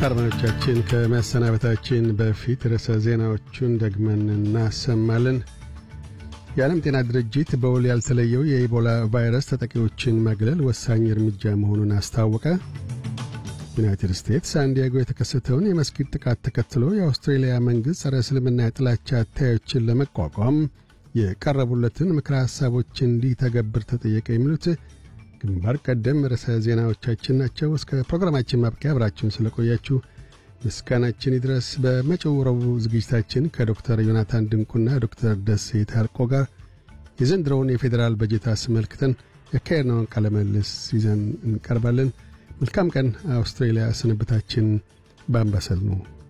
አድማጮቻችን ከመሰናበታችን በፊት ርዕሰ ዜናዎቹን ደግመን እናሰማለን። የዓለም ጤና ድርጅት በውል ያልተለየው የኢቦላ ቫይረስ ተጠቂዎችን ማግለል ወሳኝ እርምጃ መሆኑን አስታወቀ። ዩናይትድ ስቴትስ ሳንዲያጎ የተከሰተውን የመስጊድ ጥቃት ተከትሎ የአውስትሬልያ መንግሥት ጸረ እስልምና የጥላቻ አታዮችን ለመቋቋም የቀረቡለትን ምክረ ሐሳቦች እንዲተገብር ተጠየቀ። የሚሉት ግንባር ቀደም ርዕሰ ዜናዎቻችን ናቸው። እስከ ፕሮግራማችን ማብቂያ አብራችሁን ስለቆያችሁ ምስጋናችን ይድረስ። በመጪው ረቡዕ ዝግጅታችን ከዶክተር ዮናታን ድንቁና ዶክተር ደሴ ታርቆ ጋር የዘንድሮውን የፌዴራል በጀት አስመልክተን ያካሄድነውን ቃለ ምልልስ ይዘን እንቀርባለን። መልካም ቀን። አውስትሬልያ ስንብታችን በአምባሰል ነው።